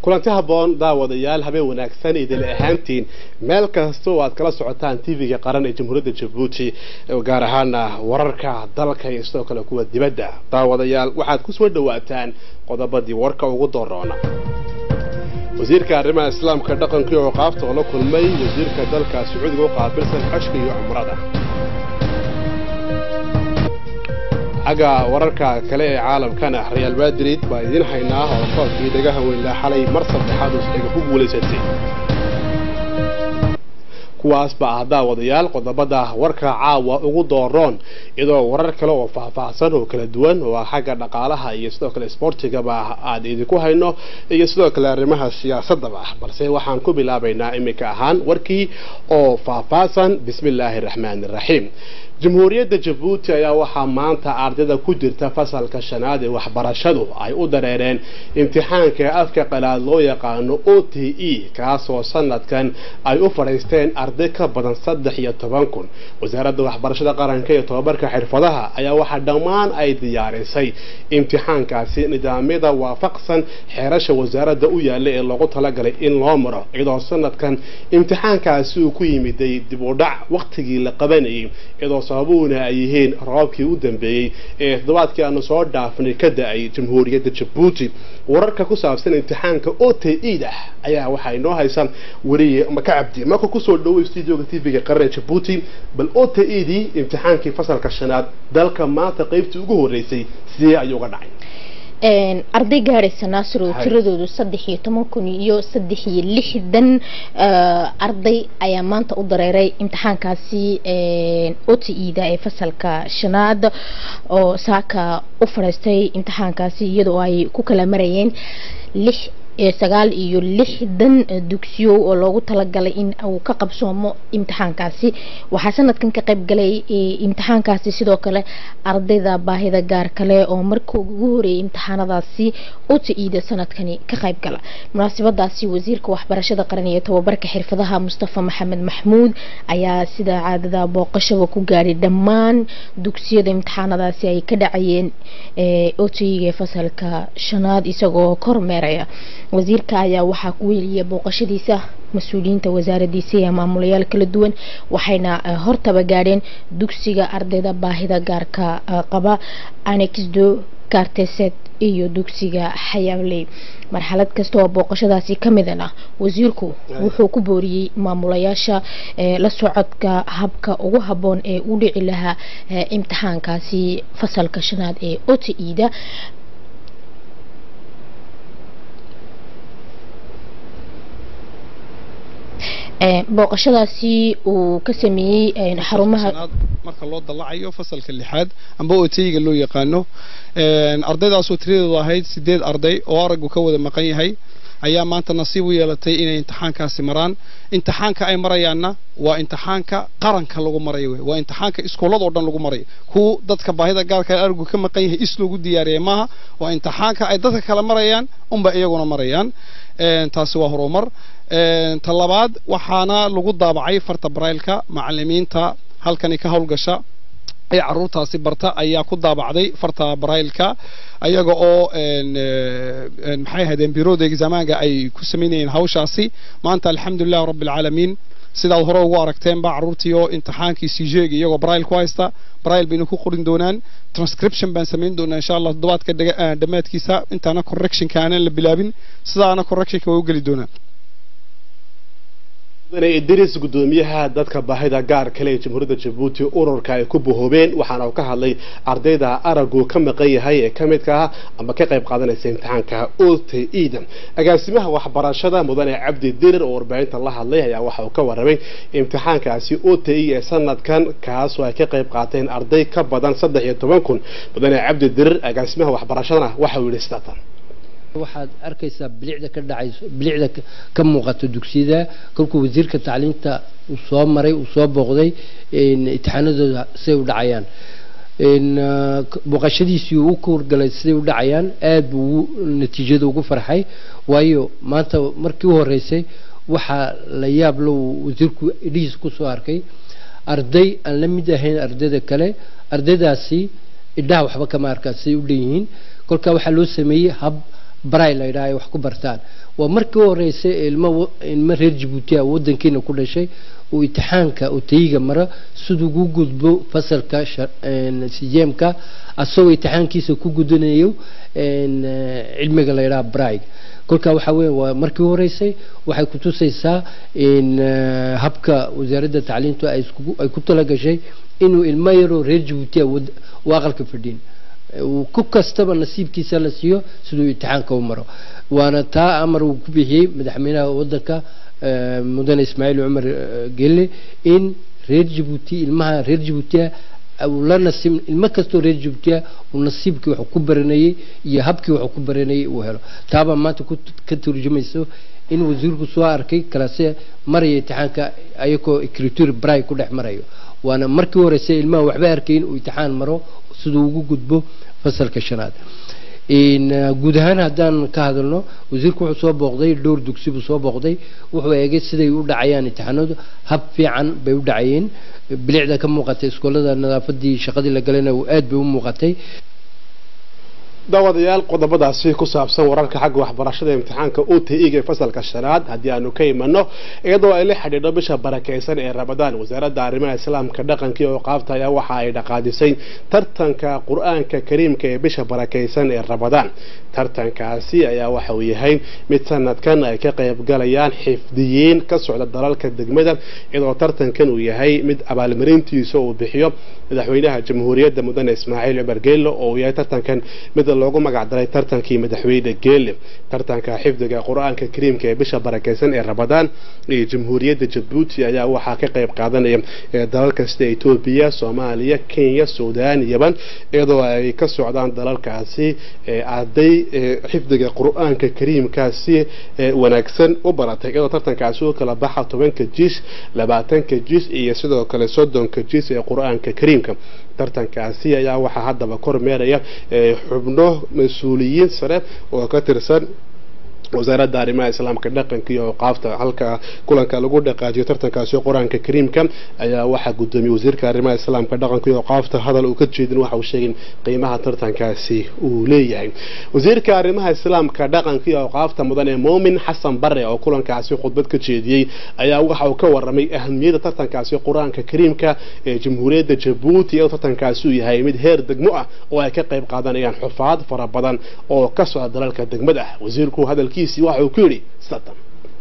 kulanti habboon daawadayaal habeen wanaagsan idil ahaantiin meel kasta oo aad kala socotaan tv-ga qaran ee jamhuuriyadda jabuuti gaar ahaana wararka dalka iyo sidoo kale kuwa dibadda daawadayaal waxaad kusoo dhawaataan qodobadii warka ugu dooroona wasiirka arrimaha islaamka dhaqanka iyo ciqaabta oo la kulmay wasiirka dalka sacuudiga u qaabilsan xajka iyo cumrada xagga wararka kale ee caalamkana real madrid baa idiin haynaa oo koobkii dhagaha weynlaa xalay mar saddexaad usxiga ku guulaysatay kuwaas baa ah daawadayaal qodobada warka caawa ugu dooroon iyadoo warar kale oo faahfaahsan oo kala duwan oo ah xagga dhaqaalaha iyo sidoo kale sportigaba aad idinku hayno iyo sidoo kale arrimaha siyaasadaba balse waxaan ku bilaabaynaa iminka ahaan warkii oo faahfaahsan bismillaahi raxmaani raxiim jamhuuriyadda jabuuti ayaa waxaa maanta ardayda ku jirta fasalka shanaad ee waxbarashadu ay u dareereen imtixaanka afka qalaad loo yaqaano o t e kaasoo sanadkan ay u fadhiisteen arday ka badan saddex iyo toban kun wasaaradda waxbarashada qaranka iyo tobabarka xirfadaha ayaa waxaa dhammaan ay diyaarisay imtixaankaasi nidaamyada waafaqsan xeerasha wasaaradda u yaalla ee loogu talagalay in loo maro iyadoo sanadkan imtixaankaasi uu ku yimiday dib u dhac waqtigii la qabanayay iyadoo sababuhuna ay yihiin roobkii u dambeeyey ee toddobaadkii aanu soo dhaafnay ka da-ay jamhuuriyadda jabuuti wararka ku saabsan imtixaanka o t e da ayaa waxaa inoo haysan wariye maka cabdi marka kusoo dhaway studioga tv-ga qaran ee jabuuti bal o t e dii imtixaankii fasalka shanaad dalka maanta qeybtii ugu horeysay sidee ayuu uga dhacay arday gaadhaysa naasir oo tiradoodu saddex iyo toban kun iyo saddex iyo lixdan arday ayaa maanta u dareeray imtixaankaasi o t e da ee fasalka shanaad oo saaka u fadhiistay imtixaankaasi iyadoo ay ku kala marayeen lix sagaal iyo lixdan dugsiyo oo loogu talagalay in uu ka qabsoomo imtixaankaasi waxaa sanadkan ka qayb galay imtixaankaasi sidoo kale ardayda baahida gaar kale oo markii ugu horeeyay imtixaanadaasi o t e da sanadkani ka qayb gala munaasabadaasi wasiirka waxbarashada qaran iyo tobabarka xirfadaha mustafa maxamed maxmuud ayaa sida caadada booqashaba ku gaadhay dhammaan dugsiyada imtixaanadaasi ay ka dhacayeen o t e ga fasalka shanaad isagoo kormeeraya wasiirka ayaa waxaa ku weeliyay booqashadiisa mas-uuliyiinta wasaaradiisa iyo maamulayaal kala duwan waxayna hortaba gaadheen dugsiga ardayda baahida gaarka qaba anexdo karteset iyo dugsiga xayaaley marxalad kasta oo booqashadaasi ka midana wasiirku wuxuu ku booriyey maamulayaasha la socodka habka ugu habboon ee u dhici lahaa imtixaankaasi fasalka shanaad ee o t e da booqashadaasi uu ka sameeyey xarumaha marka loo dalacayo fasalka lixaad amba oteyga loo yaqaano ardaydaasoo tiradoodu ahayd sideed arday oo araggu ka wada maqan yahay ayaa maanta nasiib u yeelatay inay imtixaankaasi maraan imtixaanka ay marayaanna waa imtixaanka qaranka lagu marayo wey waa imtixaanka iskuuladoo dhan lagu marayo kuwa dadka baahida gaarka araggu ka maqan yahay is loogu diyaariyay maaha waa imtixaanka ay dadka kale marayaan unba iyaguna marayaan taasi waa horumar ta labaad waxaana lagu daabacay farta baraylka macalimiinta halkani ka howlgasha ee caruurtaasi barta ayaa ku daabacday farta baraylka ayaga oo maxay ahaydeen biroda exaamaanka ay ku samaynayeen hawshaasi maanta alxamdulilah rabbi alcaalamiin sidaad hore ugu aragteenba caruurtii oo imtixaankii sijeegi iyagoo barail ku haysta barail bayna ku qorin doonaan transcription baan samayn doonaa insha allah toddobaadka dhammaadkiisa intaana correctionka aanan la bilaabin sidaana correctionka way u geli doonaan idris gudoomiyaha dadka baahida gaar kale ee jamhuuriyadda jabuuti ururka ay ku bahoobeen waxaana uu ka hadlay ardayda aragu ka maqan yahay ee ka midka ah ama ka qayb qaadanaysa imtixaanka o t e da agaasimaha waxbarashada mudane cabdi dirir oo warbaahinta la hadlay ayaa waxa uu ka warramay imtixaankaasi o t e ee sanadkan kaasoo ay ka qayb qaateen arday ka badan saddex iyo toban kun mudane cabdi dirir agaasimaha waxbarashadana waxa uu yidhi sidaatan waxaad arkaysaa bilicda ka dhacayso bilicda ka muuqato dugsiyada kolkuu wasiirka tacliinta uu soo maray uu soo booqday imtixaanadooda siday u dhacayaan booqashadiisii uu ka wargalay siday u dhacayaan aad buu natiijada ugu farxay waayo maanta markii u horeysay waxaa la yaab lo wasiirku idhihiisa kusoo arkay arday aan la mid ahayn ardayda kale ardaydaasi idhaha waxba kama arkaan siday u dhanyihiin kolkaa waxaa loo sameeyey hab baray la yidhaha ay wax ku bartaan waa markii u horeysay ilmo ilmo reer jabuuti ah wadankiina ku dhashay uu imtixaanka utayiga mara siduu ugu gudbo fasalka sijeemka asagoo imtixaankiisa ku gudanayo cilmiga la yidhaha brayga kolkaa waxaa weya waa markii u horeysay waxay kutusaysaa in habka wasaaradda tacliintu ay ku talagashay inuu ilmo yaroo reer jabuutia u aqalka fadhiin ku kastaba nasiibkiisa la siiyo siduu imtixaanka u maro waana taa amar uu ku bixiyey madaxweynaha wadanka mudane ismaaciil cumar gelle in reer jabuuti ilmaha reer jabuutia la nasiib ilmo kastoo reer jabuutia uu nasiibkii wax ku baranayey iyo habkii wax ku baranayey uu helo taabaa maanta ka turjumayso in wasiirku soo arkay kalase maraya imtixaanka ayagoo ecriture bray ku dhex marayo waana markii u horeysay ilmaha waxba arkayn uu imtixaan maro siduu ugu gudbo fasalka shanaad guud ahaan haddaan ka hadalno wasiirku wuxuu soo booqday dhowr dugsi buu soo booqday wuxuu eegay siday u dhacayaan imtixaanadu hab fiican bay u dhacayeen bilicda ka muuqatay iskoolada nadaafadii shaqadii la galayna aad bay u muuqatay daawadayaal qodobadaasi ku saabsan wararka xagga waxbarashada imtixaanka u t ig ee fasalka shanaad haddii aanu ka imano iyadoo ay la xidhiidho bisha barakaysan ee ramadaan wasaaradda arrimaha islaamka dhaqanka iyo qaabta ayaa waxa ay dhaqaajisay tartanka qur-aanka kariimka ee bisha barakaysan ee ramadaan tartankaasi ayaa waxa uu yahay mid sanadkan ay ka qayb galayaan xifdiyiin ka socda dalalka degmada iyadoo tartankan uu yahay mid abaalmarintiisa uu bixiyo madaxweynaha jamhuuriyadda mudane ismaaciil cumar geelo oo uu yahay tartankan mid loogu magacdaray tartankii madaxweyne geele tartanka xifdiga qur-aanka kariimka ee bisha barakaysan ee ramadaan iyo jamhuuriyadda jabuuti ayaa waxaa ka qayb qaadanaya dalal kasta etoobiya soomaaliya kenya suudaan yaban iyadoo ay ka socdaan dalalkaasi arday xifdiga qur-aanka kariimkaasi wanaagsan u baratay iyadoo tartankaasi u kala baxa tobanka jiis labaatanka jiis iyo sidoo kale soddonka jiis ee qur-aanka kariimka tartankaasi ayaa waxaa haddaba kormeeraya xubno mas-uuliyiin sare oo ka tirsan wasaaradda arrimaha islaamka dhaqanka iyo awqaafta halka kulanka lagu dhaqaajiyo tartankaasi qur-aanka kariimka ayaa waxaa gudoomiyey wasiirka arrimaha islaamka dhaqanka iyo awqaafta hadal uu ka jeedin waxa uu sheegay qiimaha tartankaasi uu leeyahay wasiirka arrimaha islaamka dhaqanka iyo awqaafta mudane muumin xasan bare oo kulankaasi khudbad ka jeediyey ayaa waxa uu ka waramay ahamiyadda tartankaasi qur-aanka kariimka ee jamhuuriyadda jabuuti iyadoo tartankaasi uu yahay mid heer degmo ah oo ay ka qayb qaadanayaan xufaad fara badan oo ka socda dalalka degmada ah wasiirku hadalkii waxa uu ku yidhi satan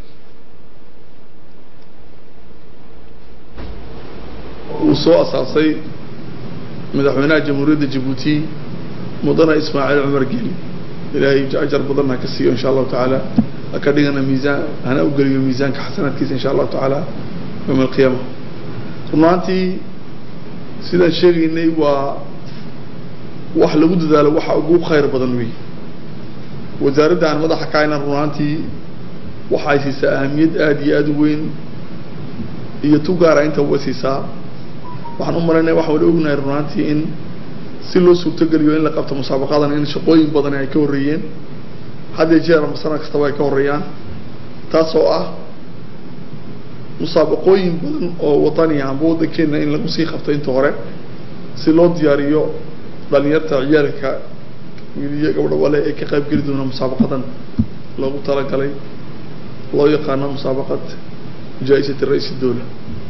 uu soo asaasay madaxweynaha jamhuuriyadda jabuuti mudane ismaaciil cumar geeli ilaahay ajar badan ha ka siiyo insha allahu tacaala ha ka dhigana miisaan hana u geliyo miisaanka xasanaadkiisa insha allahu tacaala yowma alqiyaama runaantii sidaan sheegaynay waa wax lagu dadaalo waxa ugu khayr badan wey wasaaradda aan madaxa ka hayna runaantii waxay siisaa ahamiyad aada iyo aada u weyn iyo tu gaara inta way siisaa waxaan u malaynaya waxaan wada ognahay runaantii in si loo suurtogeliyo in la qabto musaabaqadan in shaqooyin badani ay ka horreeyeen had iyo jeer ama sanad kastaba ay ka horreeyaan taas oo ah musaabaqooyin badan oo wadaniya amba waddankeena in lagu sii qabto inta hore si loo diyaariyo dhalinyarta ciyaalka wiiliyo gabdho wale ee ka qayb geli doona musaabaqadan loogu talagalay loo yaqaano musaabaqad jaa-isati ra-iisi dowla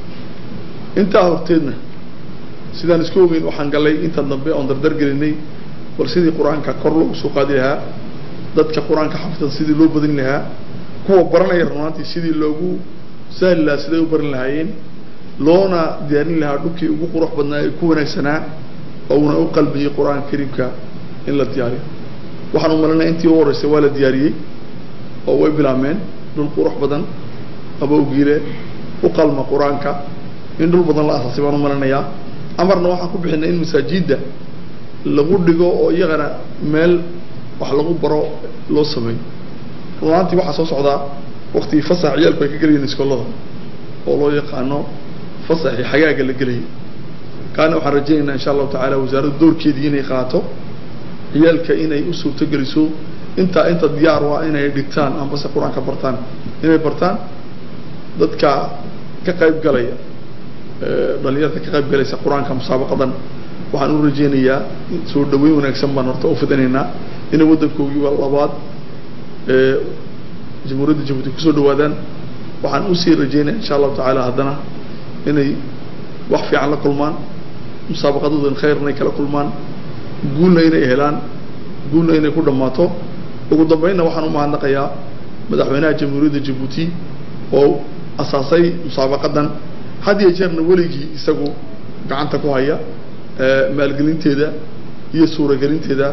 intaa horteedna sidaan isku ogeyn waxaan galay inta dambe oon dardar gelinay bal sidii qur-aanka kor loogu soo qaadi lahaa dadka qur-aanka xafidsan sidii loo badin lahaa kuwa baranaya runaantii sidii loogu sahli lahaa siday u baran lahaayeen loona diyaarin lahaa dhulkii ugu qurux badnaa ee ku wanaagsanaa ouna u qalbiyey qur-aanka kariimka in la diyaariyo waxaan u malinaya intii u horeysay waa la diyaariyey oo way bilaabmeen dhul qurux badan abowgiile u qalma qur-aanka in dhul badan la asaasay baan u malinayaa amarna waxaan ku bixinay in masaajidda lagu dhigo oo iyagana meel wax lagu baro loo sameeyo runaantii waxaa soo socdaa waktigii fasax ciyaalku ay ka gelayeen iskoolada oo loo yaqaano fasaxii xagaaga la gelayay kaana waxaan rajaynaynaa insha allahu tacaala wasaaraddu doorkeedii inay qaato ciyaalka inay u suurtogeliso intaa inta diyaar waa inay dhigtaan ambase qur-aanka bartaan inay bartaan dadka ka qayb galaya dhalinyarta ka qayb galaysa qur-aanka musaabaqadan waxaan u rajaynayaa soo dhaweyn wanaagsan baan horta u fidinaynaa inay waddankoogii labaad ee jamhuuriyadda jabuuti kusoo dhawaadaan waxaan usii rajeynaya insha allahu tacaala haddana inay wax fiican la kulmaan musaabaqadoodan khayr inay kala kulmaan guulna inay helaan guulna inay ku dhammaato ugu dambeynna waxaan u mahadnaqayaa madaxweynaha jamhuuriyadda jabuuti oo asaasay musaabaqadan had iyo jeerna weligii isagu gacanta ku haya maalgelinteeda iyo suuragelinteeda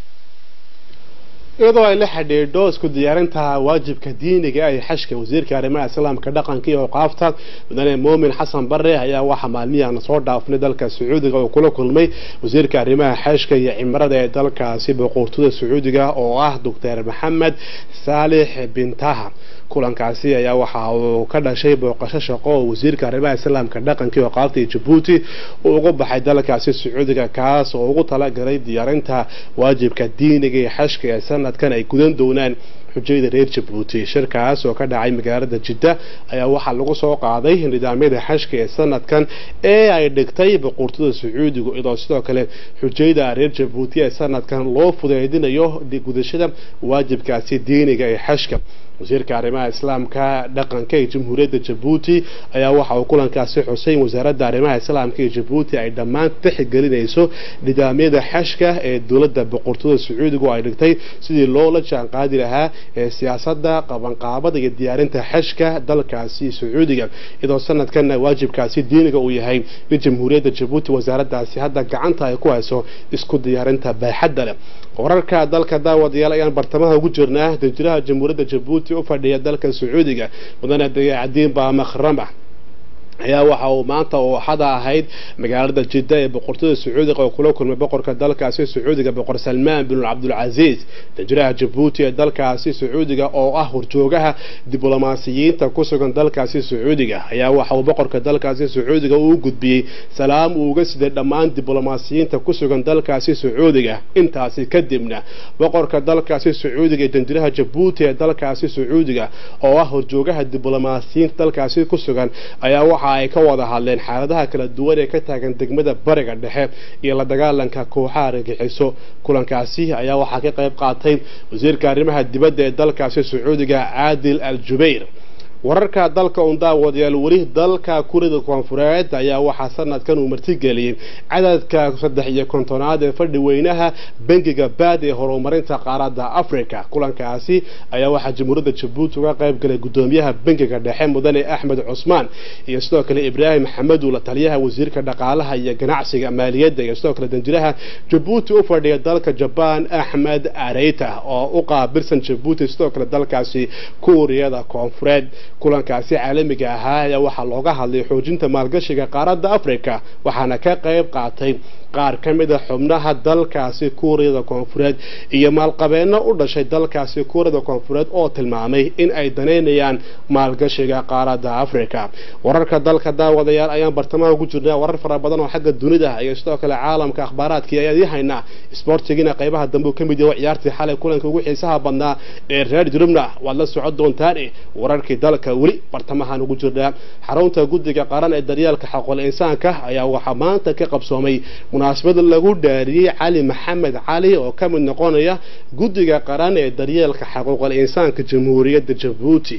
iyadoo ay la xidhiidho isku diyaarinta waajibka diiniga ay xashka wasiirka arrimaha islaamka dhaqanka iyo awqaafta mudane muumin xasan bare ayaa waxaa maalmihiana soo dhaafnay dalka sacuudiga oo kula kulmay wasiirka arrimaha xashka iyo cimrada ee dalkaasi boqortooda sacuudiga oo ah doctor maxamed saalix bintaha kulankaasi ayaa waxa uu ka dhashay booqasho shaqo oo wasiirka arrimaha islaamka dhaqanka iyo awqaafta ee jabuuti uu uga baxay dalkaasi sacuudiga kaas oo ugu talagalay diyaarinta waajibka diiniga iyo xashka ee sanadkan ay gudan doonaan xujayda reer jabuuti shirkaas oo ka dhacay magaalada jidda ayaa waxaa lagu soo qaaday nidaamyada xashka ee sanadkan ee ay dhigtay boqortooda sacuudiga iyadoo sidoo kale xujayda reer jabuuti ee sanadkan loo fudeydinayo gudashada waajibkaasi diiniga ee xashka wasiirka arrimaha islaamka dhaqanka ee jamhuuriyadda jabuuti ayaa waxa uu kulankaasi xusay in wasaaradda arrimaha islaamka ee jabuuti ay dhammaan tixgelinayso nidaamyada xashka ee dowladda boqortooda sacuudiga oo ay dhigtay sidii loola jaan qaadi lahaa ee siyaasadda qabanqaabada iyo diyaarinta xashka dalkaasi sacuudiga iyadoo sanadkanna waajibkaasi diiniga uu yahay in jamhuuriyadda jabuuti wasaaraddaasi hadda gacanta ay ku hayso isku diyaarinta baaxadda leh wararka dalka daawadayaal ayaan bartamaha ugu jirnaa danjiraha jamhuuriyadda jabuuti u fadhiya dalka sacuudiga mudane dayaacadiin baa makhrama ayaa waxa uu maanta oo axada ahayd magaalada jidda ee boqortooda sacuudiga oo kula kulmay boqorka dalkaasi sacuudiga boqor salmaan bin cabdulcasiis danjiraha jabuuti ee dalkaasi sacuudiga oo ah horjoogaha diblomaasiyiinta ku sugan dalkaasi sacuudiga ayaa waxa uu boqorka dalkaasi sacuudiga uu gudbiyey salaam uu uga siday dhammaan diblomaasiyiinta ku sugan dalkaasi sacuudiga intaasi kadibna boqorka dalkaasi sacuudiga ee danjiraha jabuuti ee dalkaasi sacuudiga oo ah horjoogaha diblomaasiyiinta dalkaasi ku sugan ayaa waxa ay ka wada hadleen xaaladaha kala duwan ee ka taagan degmada bariga dhexe iyo la dagaalanka kooxaha argagixiso kulankaasi ayaa waxaa ka qayb qaatay wasiirka arrimaha dibadda ee dalkaasi sacuudiga caadil al jubayr wararka dalka un daawadayaal weli dalka kurida koonfureed ayaa waxaa sanadkan uu martigeliyey cadadka saddex iyo kontonaad ee fadhi weynaha bangiga baad ee horumarinta qaaradda africa kulankaasi ayaa waxaa jamhuuriyadda jabuuti uga qayb galay gudoomiyaha bangiga dhexe mudane axmed cusmaan iyo sidoo kale ibraahim xamedu la taliyaha wasiirka dhaqaalaha iyo ganacsiga maaliyadda iyo sidoo kale danjiraha jabuuti u fadhiya dalka jabaan axmed areyta oo u qaabilsan jabuuti sidoo kale dalkaasi kuuriyada koonfureed kulankaasi caalamiga ahaa ayaa waxaa looga hadlay xoojinta maalgashiga qaaradda africa waxaana ka qayb qaatay qaar ka mid a xubnaha dalkaasi kuuriyada koonfureed iyo maalqabeeno u dhashay dalkaasi kuuriyada koonfureed oo tilmaamay in ay danaynayaan maalgashiga qaaradda africa wararka dalka daawadayaal ayaan bartamaha ugu jirnaa warar fara badan oo xagga dunida iyo sidoo kale caalamka akhbaaraadkii ayaan ii haynaa sportigiina qaybaha dambe uu ka mid yahay ciyaartii xalay kulanka ugu xiisaha badnaa ee reer jurubna waad la socon doontaan wararkii dalka weli bartamahaan ugu jirnaa xarunta guddiga qaran ee daryeelka xaqul insaanka ayaa waxaa maanta ka qabsoomay munaasabad lagu dhaariyey cali maxamed cali oo ka mid noqonaya guddiga qaran ee daryeelka xaquuqul insaanka jamhuuriyadda jabuuti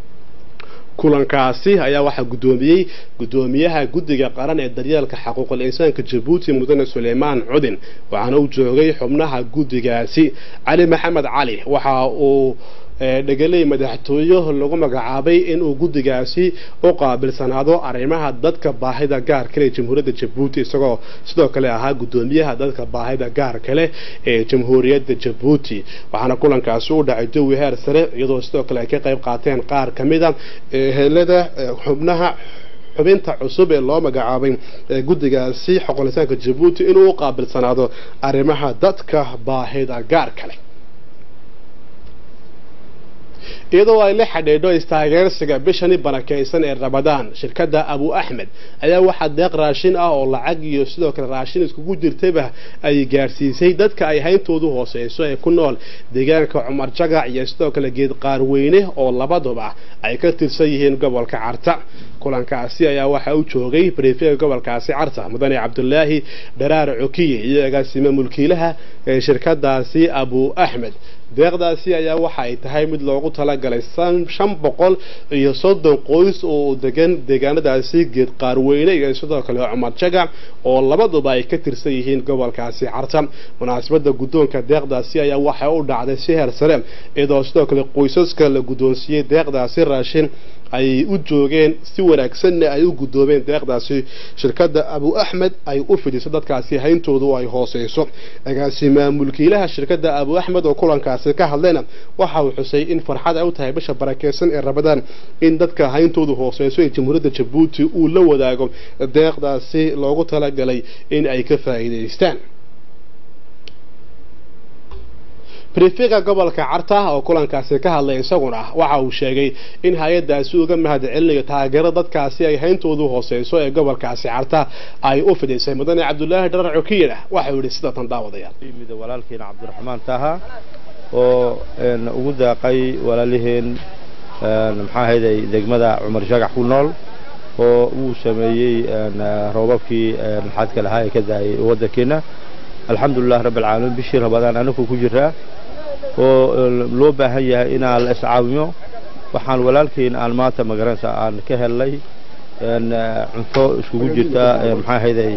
kulankaasi ayaa waxaa guddoomiyey guddoomiyaha guddiga qaran ee daryeelka xaquuqul insaanka jabuuti mudane suleymaan cudin waxaana u joogay xubnaha guddigaasi cali maxamed cali waxa uu dhegeley madaxtooyo lagu magacaabay inuu guddigaasi u qaabilsanaado arrimaha dadka baahida gaar kale ee jamhuuriyadda jabuuti isagoo sidoo kale ahaa guddoomiyaha dadka baahida gaar kale ee jamhuuriyadda jabuuti waxaana kulankaasi u dhacay jawi heer sare iyadoo sidoo kale ay ka qayb qaateen qaar ka mid a helada xubnaha xubinta cusub ee loo magacaabay guddigaasi xoqolisaanka jabuuti inuu u qaabilsanaado arrimaha dadka baahida gaar kale iyadoo ay la xidhiidho istaageersiga bishani barakaysan ee ramadaan shirkadda abu axmed ayaa waxaa deeq raashin ah oo lacag iyo sidoo kale raashin iskugu jirtaba ay gaarsiisay dadka ay hayntoodu hooseyso ee ku nool deegaanka cumar jagac iyo sidoo kale geed qaarweyne oo labaduba ay ka tirsan yihiin gobolka carta kulankaasi ayaa waxaa u joogay brefega gobolkaasi carta mudane cabdulaahi dharaar cokiye iyo agaasime mulkiilaha ee shirkadaasi abu axmed deeqdaasi ayaa waxa ay tahay mid loogu talagalay shan boqol iyo soddon qoys oo degan deegaanadaasi geed qaarweyne iyo sidoo kale cumar jagac oo labaduba ay ka tirsan yihiin gobolkaasi carta munaasabada guddoonka deeqdaasi ayaa waxay u dhacday si heer sare iyadoo sidoo kale qoysaska la guddoonsiiyey deeqdaasi raashin ay u joogeen si wanaagsanna ay u guddoomeen deeqdaasi shirkadda abu axmed ay u fidiso dadkaasi hayntoodu ay hooseyso agaasima mulkiilaha shirkadda abu axmed oo kulankaasi ka hadlayna waxa uu xusay in farxad ay u tahay bisha barakeysan ee rabadaan in dadka hayntoodu hooseyso ee jamhuuriyadda jabuuti uu la wadaago deeqdaasi loogu talagalay in ay ka faa'iidaystaan brifika gobolka carta oo kulankaasi ka hadlay isaguna waxa uu sheegay in hay-adaasi uga mahad celinayo taageero dadkaasi ay hayntoodu hooseyso ee gobolkaasi carta ay u fidisay mudane cabdulaahi dharar cukiyana waxa uu yihi sida tan daawadayaal yimid walaalkeena cabdiraxmaan taha oo ugu daaqay walaaliheen maxaa ahayday degmada cumar shagax ku nool oo uu sameeyey roobabkii maxaadka lahaa ee ka daayay waddankeena alxamdulilah rabbi alcaalamiin bishii rabadaan anagu ku jiraa oo loo baahan yahay inaan la iscaawimo waxaan walaalkeyn aan maanta magaranaysa aan ka helnay cunto iskugu jirta maxaa ahayday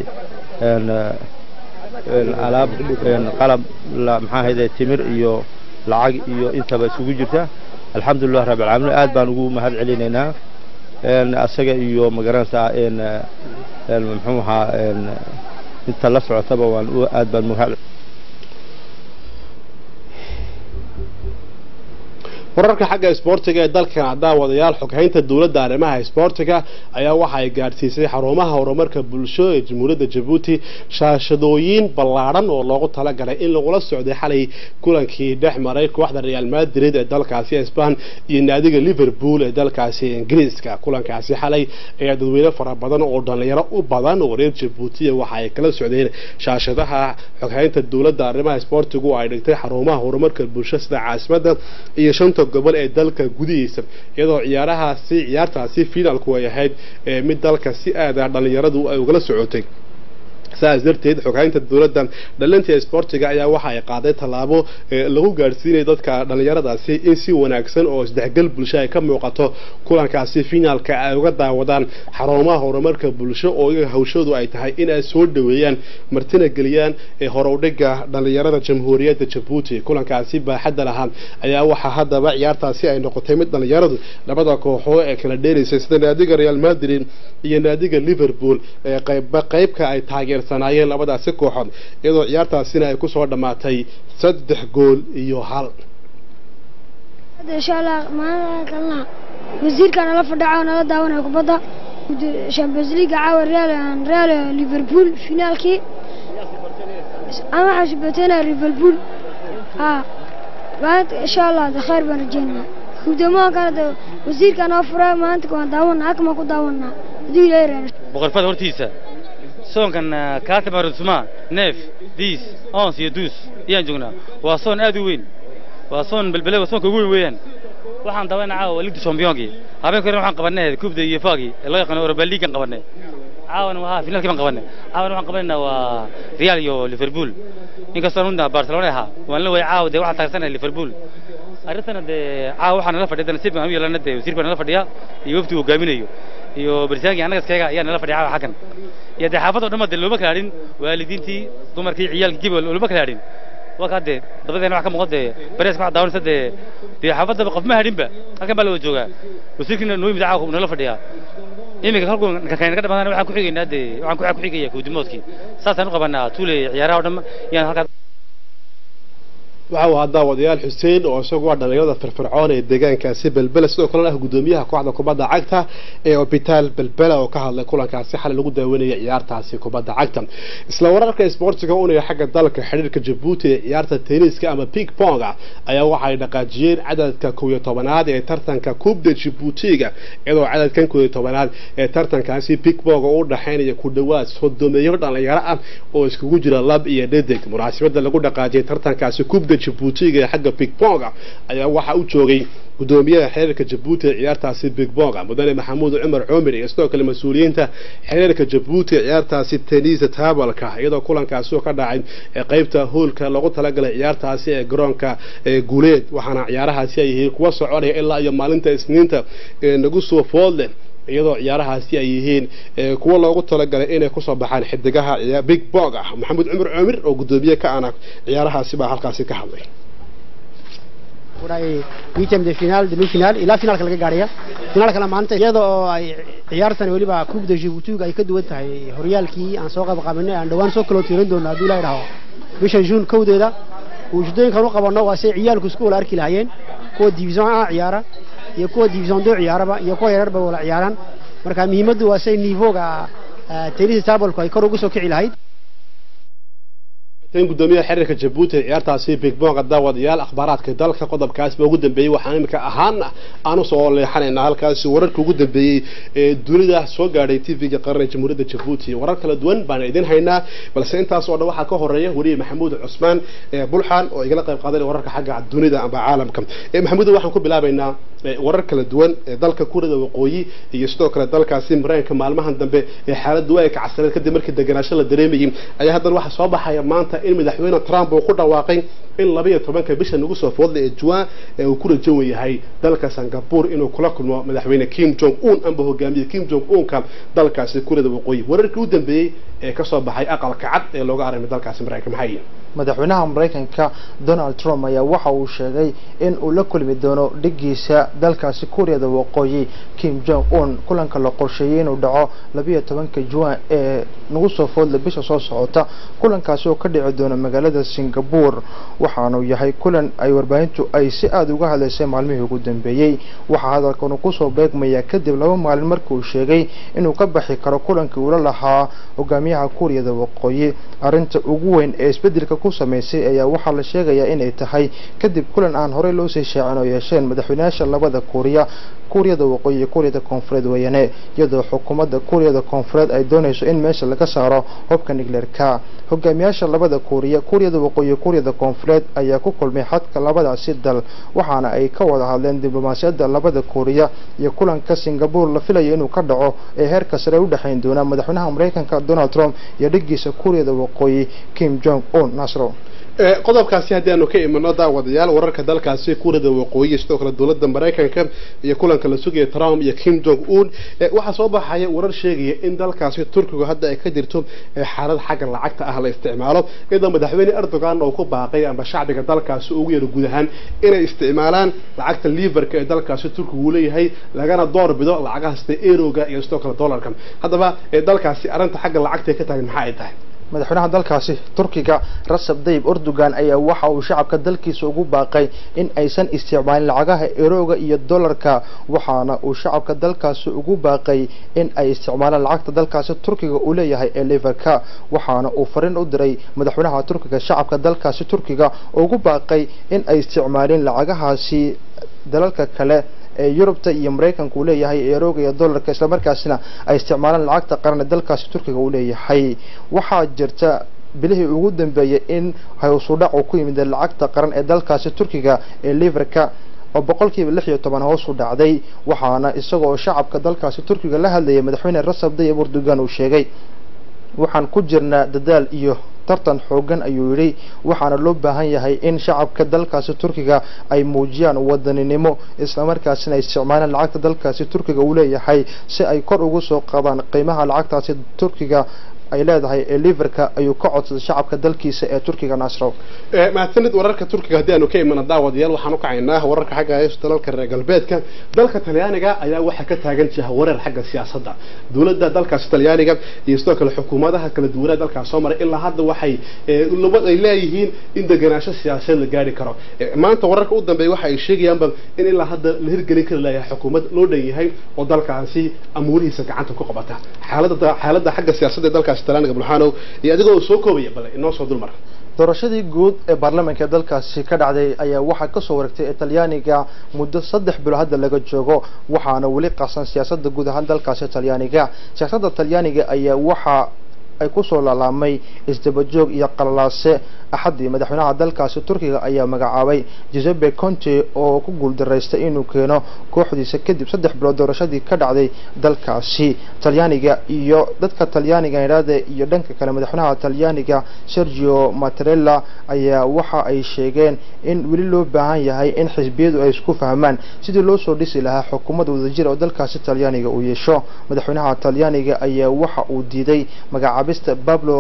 alaab qalab maxaa ahayday timir iyo lacag iyo intaba iskugu jirta alxamdulilah rabbi alcaalamiin aad baan ugu mahad celinaynaa asaga iyo magaranaysa muxuu ahaa inta la socotaba waan aad baan mahad wararka xagga isboortiga ee dalkan daawadayaal xoghaynta dowladda arrimaha isboortiga ayaa waxa ay gaadhsiisay xarumaha horumarka bulsho ee jamhuuriyadda jabuuti shaashadooyin ballaadhan oo loogu talagalay in lagula socday xalay kulankii dhex maray kooxda real madrid ee dalkaasi sban iyo naadiga liverpool ee dalkaasi ingiriiska kulankaasi xalay ayaa dadweyne fara badan oo dhalinyaro u badan oo reer jabuutiya waxa ay kala socdeen shaashadaha xoghaynta dowladda arrimaha isboortigu ay dhigtay xarumaha horumarka bulsho sida caasimadda iyo shanta gobol ee dalka gudihiisa iyadoo ciyaarahaasi ciyaartaasi finalku ay ahayd mid dalka si aada dhalinyaradu ay ugala socotay saas darteed xoghaynta dowladda dhalinta isboortiga ayaa waxa ay qaaday tallaabo lagu gaadhsiinaya dadka dhalinyaradaasi in si wanaagsan oo isdhexgal bulsho ay ka muuqato kulankaasi finaalka ay uga daawadaan xarumaha horumarka bulsho oo iyaga hawshoodu ay tahay in ay soo dhoweeyaan martina geliyaan ee horowdhiga dhalinyarada jamhuuriyadda jabuuti kulankaasi baaxadda lahaa ayaa waxaa haddaba ciyaartaasi ay noqotay mid dhalinyaradu labada kooxoo ee kala dheeraysay sida naadiga real madrid iyo naadiga liverpool ee qaybba qaybka ay taageer sanaayeen labadaasi kooxood iyadoo ciyaartaasina ay kusoo dhammaatay saddex gool iyo hal insha allah maalin kalena wasiirka nala fadhaca oo nala daawanaya kubadda champions league caawa real real liverpool finaalkii ama waxaa subateynaya liverpool ha maanta insha allah de khayr baan rajeynaa guddoomaha kale de wasiirka noo fura maanta waan daawanaa akma ku daawanaa haduu ilaahay reena boqorfada hortiisa soonkan kaatiba rusma neef diis ons iyo duus ayaan joognaa waa soon aad u weyn waa soon belbele waa soonka ugu weyn weeyaan waxaan daawayna caawa ligda championkii habeenka hore waxaan qabanay kubda iyo faagii ee loo yaqaano europa leaguean qabanay caawana waa finaalkii baan qabanay caawana waxaan qabanaynaa waa real iyo liverpool inkastoo runta barcelona ahaa waan la way caawa dee waxaan taageersanaya liverpool arrintana dee caawa waxaa nala fadhiya nasiib baan u yeelana dee wasiir baa nala fadhiya iyo wafdi hogaaminayo iyo barisaankii annaga iskaga ayaa nala fadhiya caawa xaggan iyo dee xaafadoo dhan dee looma kala hadhin waalidiintii dumarkii ciyaalkii gibel looma kala hadhin waa kaa dee dabadeena wax ka muuqda dee bareeska waxaa daawanaysa dee dee xaafadaba qof ma hadhinba halkan baa la wada joogaa wasiirkiina noo yimid caawa nala fadhiyaa iminka halku kakayna ka dhamaadana waxaan ku xigaynaa dee waxaan ku xigaya kuudimoodkii saasaan u qabanaa tuule ciyaaraha oo dhan yaan halkaas waxa uu ahaa daawadayaal xuseen oo isagu waa dhalinyarada firfircoon ee deegaankaasi belbela sidoo kalena ah guddoomiyaha kooxda kubadda cagta ee hobitaal belbela oo ka hadlay kulankaasi xalay lagu daawanayay ciyaartaasi kubadda cagta isla wararka isboortiga unaya xagga dalka xidhiirka jabuuti ee ciyaarta tenniska ama ping ponga ayaa waxay dhaqaajiyeen cadadka kow iyo tobanaad ee tartanka kubda jabuutiga iyadoo cadadkan kow iyo tobanaad ee tartankaasi ping ponga u dhaxaynaya ku dhawaad sodomeeyo dhalinyaro ah oo iskugu jira lab iyo dhedig munaasabada lagu dhaqaajiyay tartankaasi kubda jabuutiga ee xagga big bonga ayaa waxaa u joogay gudoomiyaha xiriirka jabuuti ee ciyaartaasi big bonga mudane maxamuud cumar cumar iyo sidoo kale mas-uuliyiinta xiriirka jabuuti ee ciyaartaasi tenisa tabalka iyadoo kulankaasi oo ka dhacay ee qeybta hoolka loogu talagalay ciyaartaasi ee garoonka ee guuleed waxaana ciyaarahaasi ay yihiin kuwa soconaya ilaa iyo maalinta isniinta ee nagu soo food leh iyadoo ciyaarahaasi ay yihiin kuwa loogu talagalay inay kusoo baxaan xidigaha big bog ah maxamuud cumar cumir oo gudoomiye ka ana ciyaarahaasi baa halkaasi ka hadlay witem de final demi final ilaa finaalka laga gaaraya finaalkana maanta iyada oo ay ciyaartan weliba coupe de jibuutiga ay ka duwan tahay horyaalkii aan soo qabqabanay aan dhawaan soo kaloo tiiran doono hadduu la idhaaho bisha juun kowdeeda ujeedooyinkan u qabanno waa say ciyaalku isku wala arki lahaayeen kuwa division a ciyaara iyo kuwa division do ciyaaraba iyo kuwa yararba wala ciyaaraan marka muhiimaddu waa say nivoga tenisa tabalku ay kor ugu soo kici lahayd tan gudoomiyaha xiriirka jabuuti ciyaartaasi big bonga daawadayaal akhbaaraadka dalka qodobkaasba ugu dambeeyey waxaan imika ahaan aanu soo leexanaynaa halkaasi wararka ugu dambeeyey ee dunida soo gaadhay tv-ga qaranka jamhuuriyadda jabuuti warar kala duwan baan idin haynaa balse intaas oo dhan waxaa ka horeeya weliye maxamuud cusmaan bulxan oo igala qayb qaadanaya wararka xagga dunida amba caalamka maxamuud waxaan ku bilaabaynaa warar kala duwan ee dalka kurada waqooyi iyo sidoo kale dalkaasi mareykanka maalmahan dambe ee xaaladdu ay kacsaneed kadib markii degenaansho la dareemayay ayaa haddana waxaa soo baxaya maanta in madaxweyne trump uu ku dhawaaqay in labaiyo tobanka bisha nagu soo foodlay ee juwan ee uu ku rajan yahay dalka singapore inuu kula kulmo madaxweyne kim jong un amba hogaamiye kim jong unka dalkaasi kurada waqooyi wararkii u dambeeyey ee kasoo baxay aqalka cad ee looga aragmay dalkaasi mareykanka maxay yihiin madaxweynaha maraykanka donald trump ayaa waxa uu sheegay in uu la kulmi doono dhigiisa dalkaasi kuuriyada waqooyi kim jong un kulanka la qorsheeyey inuu dhaco labiyo tobanka juwan ee nagu soo foodla bisha soo socota kulankaasi oo ka dhici doona magaalada singapore waxaanu yahay kulan ay warbaahintu ay si aada uga hadlaysay maalmihii ugu dambeeyey waxaa hadalkanu kusoo beegmaya kadib laba maalin markii uu sheegay inuu ka baxi karo kulankii uula lahaa hogaamiyaha kuuriyada waqooyi arrinta ugu weyn ee isbedelka ku samaysay ayaa waxaa la sheegayaa inay tahay kadib kulan aan horey loo sii shaacin oo yeesheen madaxweynayaasha labada kuuriya kuuriyada waqooyi iyo kuuriyada koonfureed weeyane iyadoo xukuumadda kuuriyada koonfureed ay doonayso in meesha laga saaro hubka nigleerka hogaamiyaasha labada kuuriya kuuriyada waqooyi iyo kuuriyada koonfureed ayaa ku kulmay xadka labadaasi dal waxaana ay ka wada hadleen diblomaasiyadda labada kuuriya iyo kulanka singapore la filayo inuu ka dhaco ee heerka sare u dhexayn doona madaxweynaha maraykanka donald trump iyo dhigiisa kuuriyada waqooyi kim jong un nasro qodobkaasi haddii aanu ka imano daawadayaal wararka dalkaasi kuuriyada waqooyi sidoo kale dowladda maraykanka iyo kulanka la sugaya trump iyo kim jong un waxaa soo baxaya warar sheegaya in dalkaasi turkigu hadda ay ka jirto xaalad xagga lacagta ah la isticmaalo iyadoo madaxweyne erdogan uu ku baaqay amba shacbiga dalkaasi ugu yaro guud ahaan inay isticmaalaan lacagta liverka ee dalkaasi turkigu uu leeyahay lagana door bido lacagaha sida eroga iyo sidoo kale dollarka haddaba dalkaasi arrinta xagga lacagta ka taagan maxaa ay tahay madaxweynaha dalkaasi turkiga rasab dayib erdogan ayaa waxa uu shacabka dalkiisa ugu baaqay in aysan isticmaalin lacagaha erooga iyo dollarka waxaana uu shacabka dalkaasi ugu baaqay in ay isticmaalaan lacagta dalkaasi turkiga uu leeyahay ee liverka waxaana uu fariin u diray madaxweynaha turkiga shacabka dalkaasi turkiga ugu baaqay in ay isticmaalin lacagahaasi dalalka kale ee yurubta iyo maraykanka uu leeyahay erooga iyo dollarka islamarkaasina ay isticmaalaan lacagta qaran ee dalkaasi turkiga uu leeyahay waxaa jirta bilihii ugu dambeeyay in howsudhac uu ku yimid lacagta qaran ee dalkaasi turkiga ee liverka oo boqolkiiba lix iyo toban hoos u dhacday waxaana isagoo shacabka dalkaasi turkiga la hadlayay madaxweyne rasab dayib erdogan uu sheegay waxaan ku jirnaa dadaal iyo tartan xoogan ayuu yidhi waxaana loo baahan yahay in shacabka dalkaasi turkiga ay muujiyaan wadaninimo islamarkaasina ay isticmaalaan lacagta dalkaasi turkiga uu leeyahay si ay kor ugu soo qaadaan qiimaha lacagtaasi turkiga ay leedahay ee liverka ayuu ka codsaday shacabka dalkiisa ee turkiga nasro mahadsanid wararka turkiga haddii aanu ka imana daawadayaal waxaan u kacaynaa wararka xagga dalalka reer galbeedka dalka talyaaniga ayaa waxaa ka taagan jaha wareer xagga siyaasadda dowladda dalkaasi talyaaniga iyo sidoo kale xukuumadaha kala duwanaa dalkaas soo maray ilaa hadda waxay labad ay leeyihiin in degenaansho siyaasadeed la gaari karo maanta wararka u dambeeya waxa ay sheegayaanba in ilaa hadda la hirgelin kari layahay xukuumad loo dhan yahay oo dalkaasi amuurihiisa gacanta ku qabata xaaladda xaaladda xagga siyaasadda ee dalkaasi talyaaniga bulxaanow iyo adigoo soo koobaya bale inoo soo dulmar doorashadii guud ee baarlamaanka ee dalkaasi ka dhacday ayaa waxaa kasoo wareegtay ee talyaaniga muddo saddex bilo hadda laga joogo waxaana weli qasan siyaasadda guud ahaan dalkaasi talyaaniga siyaasadda talyaaniga ayaa waxaa ay kusoo laalaamay isdabajoog iyo qalalaase axaddii madaxweynaha dalkaasi turkiga ayaa magacaabay giuseppe conte oo ku guuldaraystay inuu keeno kooxdiisa kadib saddex bilood doorashadii ka dhacday dalkaasi talyaaniga iyo dadka talyaaniga idhaahda iyo dhanka kale madaxweynaha talyaaniga sergio mattarella ayaa waxa ay sheegeen in weli loo baahan yahay in xisbiyadu ay isku fahmaan sidii loo soo dhisi lahaa xukuumad wadajir oo dalkaasi talyaaniga uu yeesho madaxweynaha talyaaniga ayaa waxa uu diiday magacaabista bablo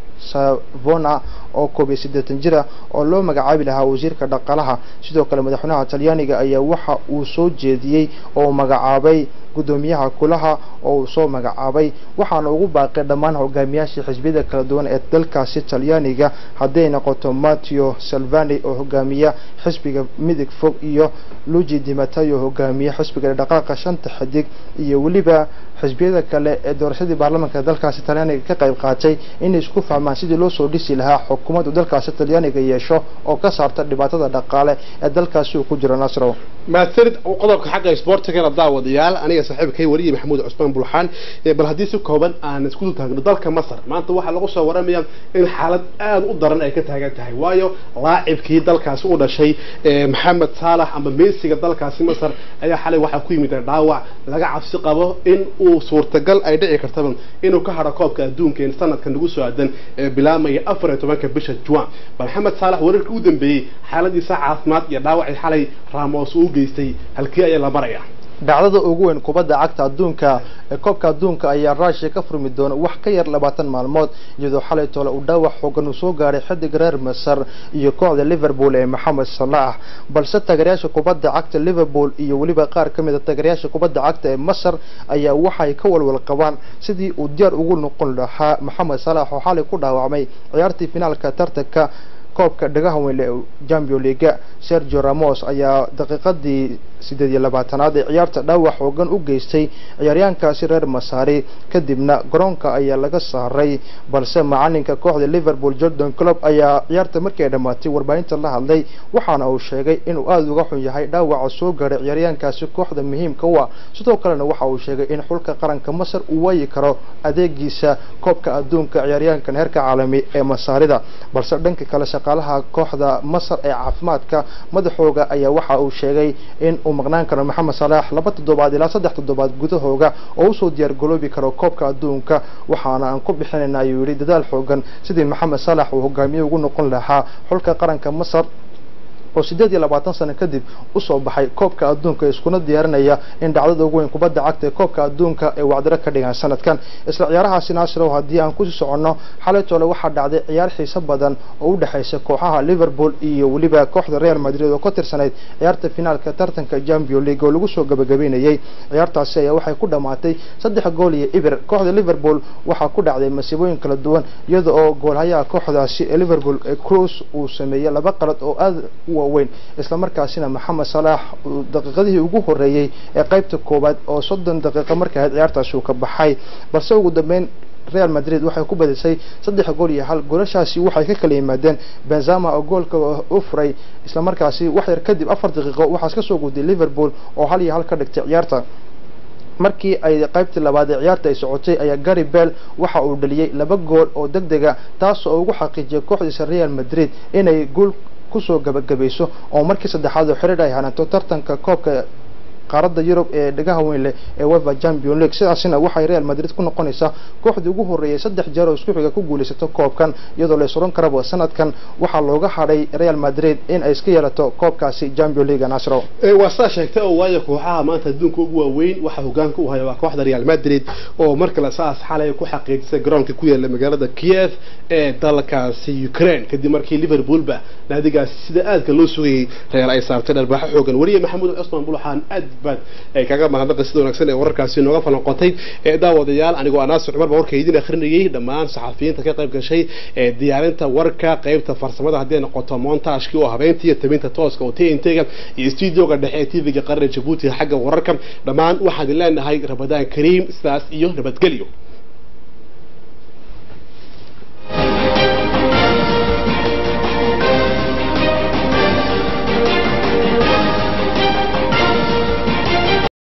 savona oo koob iyo siddeetan jir ah oo loo magacaabi lahaa wasiirka dhaqaalaha sidoo kale madaxweynaha talyaaniga ayaa waxa uu soo jeediyey oo magacaabay gudoomiyaha kulaha oo uu soo magacaabay waxaana ugu baaqay dhammaan hogaamiyaashii xisbiyada kala duwan ee dalkaasi talyaaniga hadday noqoto matteo salvani oo hogaamiya xisbiga midig fog iyo luigi di matayo hogaamiya xisbiga dhaqaaqa shanta xidig iyo weliba xisbiyada kale ee doorashadii baarlamaanka dalkaasi talyaaniga ka qayb qaatay inay isku fahmaan sidii loo soo dhisi lahaa xukuumaddu dalkaasi talyaaniga yeesho oo ka saarta dhibaatada dhaqaale ee dalkaasi uu ku jiro nasrow mahadsanid qodobka xagga isboortigana daawadayaal aniga saaxiibkay wariye maxamuud cusmaan bulxaan bal haddii si kooban aan isku taagno dalka masar maanta waxaa lagu soo waramaya in xaalad aada u daran ay ka taagan tahay waayo laacibkii dalkaasi u dhashay maxamed saalax ama meesiga dalkaasi masar ayaa xalay waxaa ku yimid dhaawac laga cabsi qabo in uu suurtagal ay dhici kartaba inuu ka haro koobka adduunka in sanadkan lagu soo aadan ee bilaamaya afar iyo tobanka bisha juan bal maxamed saalax wararkii u dambeeyey xaaladiisa caafimaad iyo dhaawacii xalay ramos uu geystay halkii ayaa la maraya dhacdada ugu weyn kubadda cagta adduunka ee koobka adduunka ayaa ruushia ka furmi doona wax ka yar labaatan maalmood iyadoo xalay toole uu dhaawac xoogan uu soo gaaray xidig reer masar iyo kooxda liverpool ee maxamed salaah balse taageeryaasha kubadda cagta liverpool iyo weliba qaar ka mid a taageeryaasha kubadda cagta ee masar ayaa waxay ka walwal qabaan sidii uu diyaar ugu noqon lahaa maxamed salaah oo xalay ku dhaawacmay ciyaartii finaalka tartanka koobka dhagaha weyn ee champion league sergio ramos ayaa daqiiqadii sideed iyo labaatanaad ee ciyaarta dhaawac xoogan u geystay ciyaaryaankaasi reer masaari kadibna garoonka ayaa laga saaray balse macalinka kooxda liverpool jordan club ayaa ciyaarta markii ay dhammaatay warbaahinta la hadlay waxaana uu sheegay inuu aada uga xun yahay dhaawaca soo gaaray ciyaaryaankaasi kooxda muhiimka u ah sidoo kalena waxa uu sheegay in xulka qaranka masar uu waayi karo adeegiisa koobka adduunka ciyaaryaankan heerka caalami ee masaarida balse dhanka kale shaqaalaha kooxda masar ee caafimaadka madaxooga ayaa waxa uu sheegay in uu maqnaan karo maxamed salaax laba toddobaad ilaa saddex toddobaad gudahooga oo usoo diyaar galoobi karo koobka adduunka waxaana aan ku bixinayna ayuu yidhi dadaal xoogan sidii maxamed salax uu hogaamiye ugu noqon lahaa xulka qaranka masar oo sideed iyo labaatan sano kadib usoo baxay koobka adduunka iskuna diyaarinaya in dhacdada ugu weyn kubadda cagta ee koobka adduunka ay wacdiro ka dhigaan sanadkan isla ciyaarahaasi naasirow haddii aan kusii soconno xalay toole waxaa dhacday ciyaar xiiso badan oo u dhexaysa kooxaha liverpool iyo weliba kooxda real madrid oo ka tirsanayd ciyaarta finaalka tartanka champion league oo lagu soo gabagabeynayay ciyaartaasi ayaa waxay ku dhammaatay saddex gool iyo ibir kooxda liverpool waxaa ku dhacday masiibooyin kala duwan iyada oo goolhayaha kooxdaasi ee liverpool ee cruz uu sameeyey laba qalad oo aada u waaweyn islamarkaasina maxamed salaax uu daqiiqadihii ugu horeeyey ee qaybta koowaad oo soddon daqiiqo markay ahayd ciyaartaasi uu ka baxay balse ugu dambeyn real madrid waxay ku badisay saddex gool iyo hal goolashaasi waxay ka kala yimaadeen benzama oo goolka u furay islamarkaasi wax yar kadib afar daqiiqo waxaas ka soo guday liverpool oo hal iyo hal ka dhigtay ciyaarta markii ay qaybtii labaad ee ciyaarta ay socotay ayaa gary bell waxa uu dhaliyey laba gool oo deg dega taas oo ugu xaqiijiyay kooxdiisa real madrid inay guul kusoo gabagabayso oo markii saddexaad oo xiriir ay hananto tartanka koobka qaaradda yurub ee dhagaha weyn leh ee wefa champion league sidaasina waxay real madrid ku noqonaysaa kooxdii ugu horreeyay saddex jeer oo isku xiga ku guulaysato koobkan iyadoo la isuran karaba sanadkan waxaa looga hadhay real madrid in ay iska yeelato koobkaasi champion league nasro waa saa sheegtay oo waayo kooxaha maanta adduunka ugu waaweyn waxaa hogaanka u haya waa kooxda real madrid oo markale saas xalay ku xaqiijisay garoonka ku yaala magaalada kiev ee dalkaasi ukraine kadib markii liverpoolba naadigaasi sida aadka loo sugayay real ay saartay dharbaaxo xoogan wariye maxamuud cusman bulaxaan aad baad ay kaga mahadnaqa sida wanaagsan ee wararkaasi nooga falanqotay ee daawadayaal anigoo anaasir cumar baa warka idin akhrinayay dhammaan saxafiyiinta ka qayb gashay ee diyaarinta warka qaybta farsamada haddii ay noqoto montaashkii oo habeynta iyo tabinta tooska oo tntga iyo studioga dhexe ee tvga qaranka jabuuti xagga wararka dhammaan waxaan idin leenahay rabadaan kariim sidaas iyo nabadgelyo